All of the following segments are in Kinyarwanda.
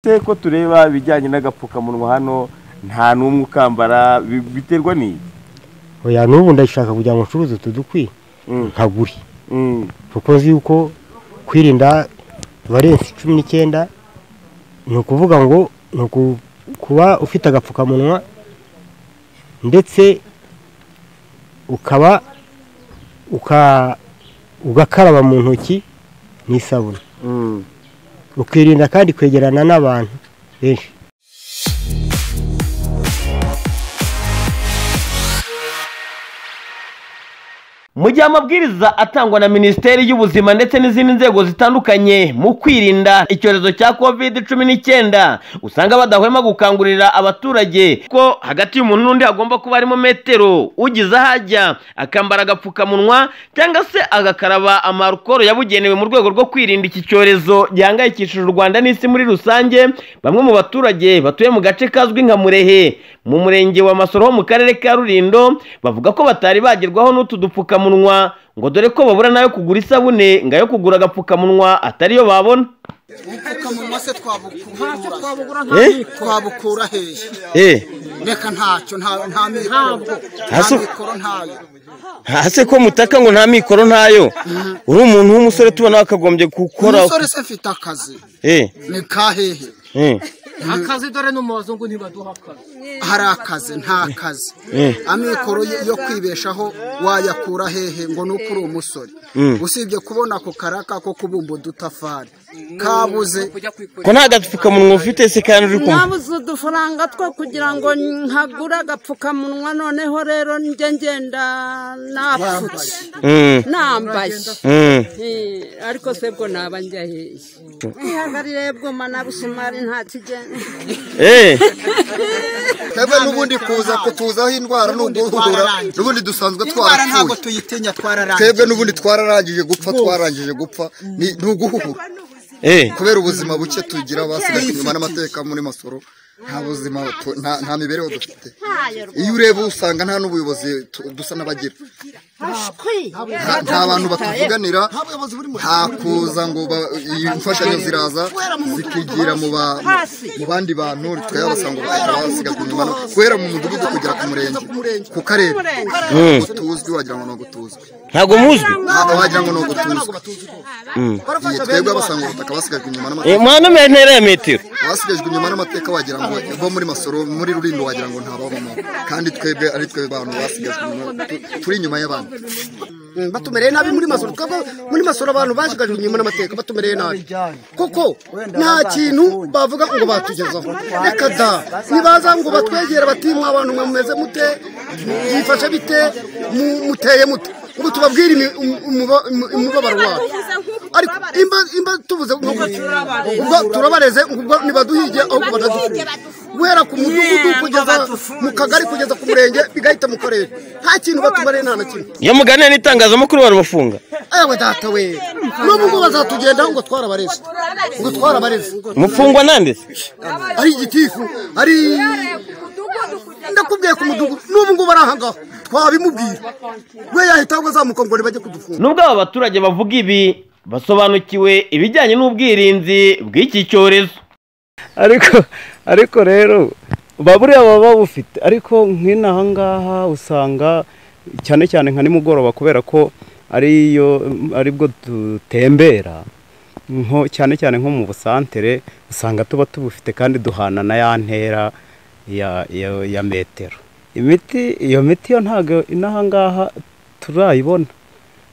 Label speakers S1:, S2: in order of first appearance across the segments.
S1: se ko tureba ibijyanye n'agapfukamunwa hano nta n'umwe ukambara bi- biterwa ni
S2: oya n'ubu ndashaka kugira ngo ncuruze utu dukwi
S1: Mm.
S2: nkagure kuko nzi yuko kwirinda valensi cumi n'icyenda ni ukuvuga ngo ni uku- kuba ufite agapfukamunwa ndetse ukaba uka- ugakaraba mu ntoki n'isabune ukirinda kandi kwegerana n'abantu benshi
S3: mu gihe amabwiriza atangwa na minisiteri y'ubuzima ndetse n'izindi nzego zitandukanye mu kwirinda icyorezo cya covid cumi n'icyenda usanga badahwema gukangurira abaturage ko hagati y'umuntu n'undi hagomba kuba harimo metero ugize aho ajya akambara agapfukamunwa cyangwa se agakaraba amarukoro yabugenewe mu rwego rwo kwirinda iki cyorezo gihangayikishije u rwanda n'isi muri rusange bamwe mu baturage batuye mu gace kazwi nka murehe mu murenge wa masoro ho mu karere ka rurindo bavuga ko batari bagerwaho n'utu dupfukamunwa ngo dore ko babura n'ayo kugura isabune ngo ayo kugura agapfukamunwa atariyo babona
S4: ubupfukamunwa se twabukura
S3: Eh?
S4: twabukura hehe reka ntacyo nta nta mikoro
S3: Ntazo?
S4: nta mikoro ntayo
S3: hase ko mutaka ngo nta mikoro ntayo uri umuntu w'umusore tubona wakagombye gukora
S4: umusore se mfite akazi ni ka hehe
S5: akazi dore no mu bazungu ntibaduha akazi
S4: hari akazi nta kazi amikoro yo yo kwibeshaho wayakura hehe ngo ni uko uri umusore usibye kubona ako karaka ko kubumba udutafari kabuze
S5: kujya kwikorera
S3: ko nta gapfukamunwa ufite se kandi uri kumwe
S6: nabuze udufaranga two kugira ngo nkagure agapfukamunwa noneho rero njye ngenda napfutse
S3: Mm,
S6: nambaye
S3: mm.
S6: Eh, ariko se bwo naba njya hehe ihagarire bwoma na busumari nta kigenda
S3: Eh.
S7: twebwe n'ubundi kuza kutuzaho indwara ni uguhura n'ubundi dusanzwe
S4: indwara ntabwo
S7: twarapfuye
S4: tuyitinya twararangije
S7: twebwe n'ubundi twararangije gupfa twarangije gupfa ni ni uguhura
S3: Eh.
S7: kubera ubuzima buke tugira abasigaye inyuma n'amateka muri masoro nta buzima tu- nta- nta mibereho dufite iyo ureba usanga nta n'ubuyobozi tu- dusa n'abagira nta- nta bantu batuvuganira nta kuza ngo ba- imfashanyo ziraza zikigira mu ba- mu bandi bantu twebwe abasanga bagahita basigazwa inyuma no- guhera mu mudugudu kugera ku murenge ku karere
S3: Mm.
S7: utuzwi wagira ngo ni ugutuzwi
S3: ntabwo muzwi
S7: wagira ngo ni ugutuzwi Iyi twebwe abasanga ubutaka basigajwe inyuma n'amateka
S3: Eh, mwana umenya intera ya metero
S7: basigajwe inyuma n'amateka wagira ngo bo muri masoro muri rurindo wagira ngo ntababamo kandi twebwe ari twe bantu basigajwe inyuma tu- turi inyuma y'abandi
S8: batumereye nabi muri masoro twebwe muri masoro abantu bashigajwe inyuma n'amateka batumereye nabi kuko nta kintu bavuga ngo batugezaho reka da nibaza ngo batwegere bati mwa bantu mwe mumeze mute mwifashe bite mu- muteye mute ngo tubabwire imi- umu- umuba- umu- umubabaro wabo ariko imba imba tuvuze ngo ubwo turabareze ubwo ntibaduhige ahubwo banaduhige guhera ku mudugudu kugeza mu kagari kugeza ku murenge bigahita mu karere nta kintu batumareye nta na kimwe
S3: iyo muganira n'itangazamakuru barabafunga
S8: ewe data we n'ubu ngo bazatugendaho ngo twarabareze ngo twarabareze
S3: mufungwa nanditse
S8: ari igitifu ari ndakubwiye ku mudugudu n'ubu ngubu ari aha ngaho twabimubwira we yahita ahubwo azamuka ngo ntibajye kudufunga
S3: nubwo aba baturage bavuga ibi basobanukiwe ibijyanye n'ubwirinzi bw'iki cyorezo
S9: ariko ariko rero baburiya baba babufite ariko nk'inaha ngaha usanga cyane cyane nka nimugoroba kubera ko ariyo aribwo dutembera nko cyane cyane nko mu busantere usanga tuba tubufite kandi duhana na ya ntera ya, ya, ya metero imiti iyo miti yo ntabwo inaha ngaha turayibona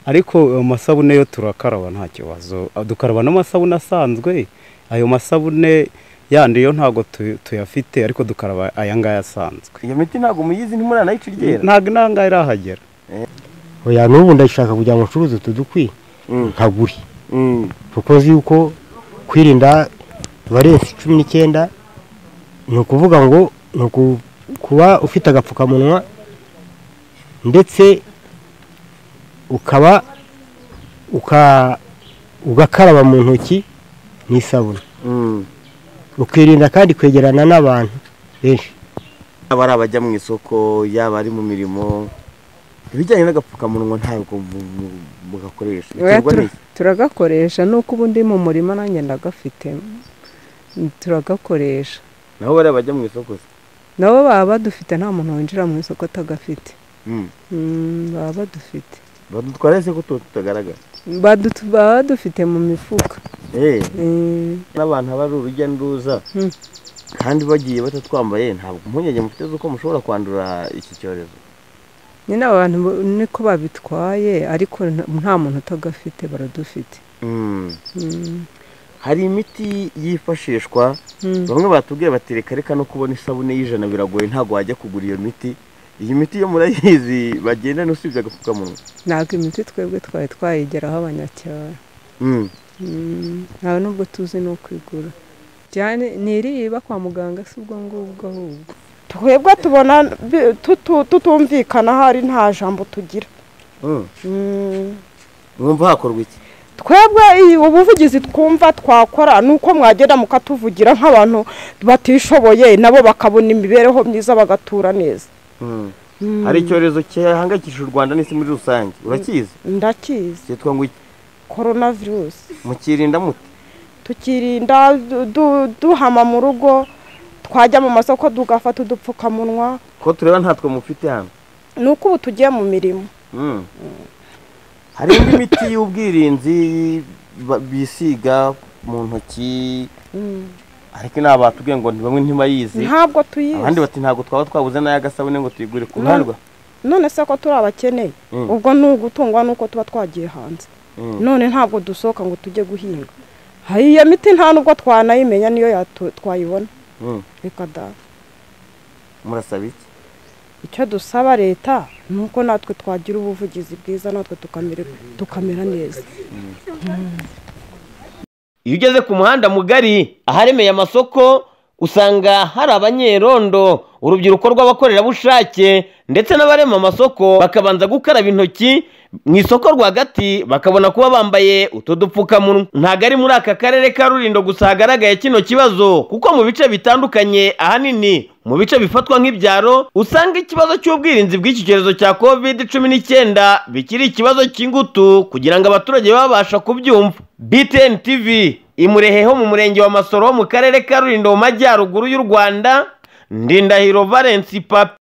S9: ariko amasabune yo turakaraba nta kibazo dukaraba n'amasabune asanzwe ayo masabune yandi yo ntabwo tu- tuyafite ariko dukaraba aya ngaya asanzwe
S1: iyo miti ntabwo muyizi ntimuranayicegera
S9: ntabwo inanga irahagera
S2: oya n'ubu ndashaka kugira ngo ncuruze utu dukwi nkagure kuko nzi yuko kwirinda valensi cumi n'icyenda ni ukuvuga ngo ni uku- kuba ufite agapfukamunwa ndetse ukaba uka- ugakaraba mu ntoki n'isabune ukirinda kandi kwegerana n'abantu benshi
S1: aba ari abajya mu isoko yaba ari mu mirimo ibijyanye n'agapfukamunwa ntabwo mu- mu- mugakoresha
S6: Oya,
S1: biterwa
S6: tura-
S1: n'iki
S6: turagakoresha nuko ubu ndi mu murima nanjye ndagafite
S10: turagakoresha
S1: naho bariya bajya mu isoko se
S10: nabo baba badufite nta muntu winjira mu isoko atagafite baba badufite
S1: badutwara ese ko tuba tutagaragara
S10: baba badufite mu mifuka
S1: n'abantu haba ari urujya n'uruza kandi bagiye batatwambaye ntabwo impungenge mufite z'uko mushobora kwandura iki cyorezo
S10: nyine abantu niko babitwaye ariko nta muntu utagafite baradufite
S1: hari imiti yifashishwa bamwe batubwiye batereka reka no kubona isabune y'ijana biragoye ntabwo wajya kugura iyo miti iyi miti yo murayizi bagenda n'usibye agapfukamunwa
S10: ntabwo imiti twebwe twari twayigeraho abanyacyaro nta nubwo tuzi ni ukwigura ntiriba kwa muganga si ubwo ngubwo ahubwo
S11: twebwe tubona tutumvikana ahari nta jambo tugira
S1: mwumva hakorwa iki
S11: twebwe ubuvugizi twumva twakora ni uko mwagenda mukatuvugira nk'abantu batishoboye nabo bakabona imibereho myiza bagatura neza
S1: hari icyorezo gihangayikishije u rwanda n'isi muri rusange urakizi
S11: ndakizi
S1: cyitwa ngo iki
S11: korona virusi
S1: mukirinda muti
S11: tukirinda duhama mu rugo twajya mu masoko tugafata udupfukamunwa
S1: ko tureba ntatwe mufite hano
S11: ni uko ubu tugiye mu mirimo
S1: hari indi miti y'ubwirinzi bisiga mu ntoki ariko inama batubwiye ngo bamwe ntibayizi
S11: ntabwo tuyizi
S1: abandi bati ntabwo twaba twabuze n'ay'agasabune ngo tuyigure ku ruhande
S11: none se ko turi abakene ubwo ni ugutungwa nuko tuba twagiye hanze none ntabwo dusohoka ngo tujye guhinga iyo miti nta nubwo twanayimenya niyo twayibona reka da
S1: murasaba iki
S11: icyo dusaba leta ni uko natwe twagira ubuvugizi bwiza natwe tukamera neza
S3: iyo ugeze ku muhanda mugari aharemeye amasoko usanga hari abanyerondo urubyiruko rw'abakorerabushake ndetse n'abarema amasoko bakabanza gukaraba intoki mu isoko rwagati bakabona kuba bambaye utu dupfukamunwa ntabwo ari muri aka karere ka rurindo gusa hagaragaye kino kibazo kuko mu bice bitandukanye ahanini mu bice bifatwa nk'ibyaro usanga ikibazo cy'ubwirinzi bw'iki cyorezo cya covid cumi n'icyenda bikiri ikibazo cy'ingutu kugira ngo abaturage babasha kubyumva btn tv imureheho mu murenge wa masoro mu karere ka rurindo mu majyaruguru y'u rwanda ndindahiro valensi papi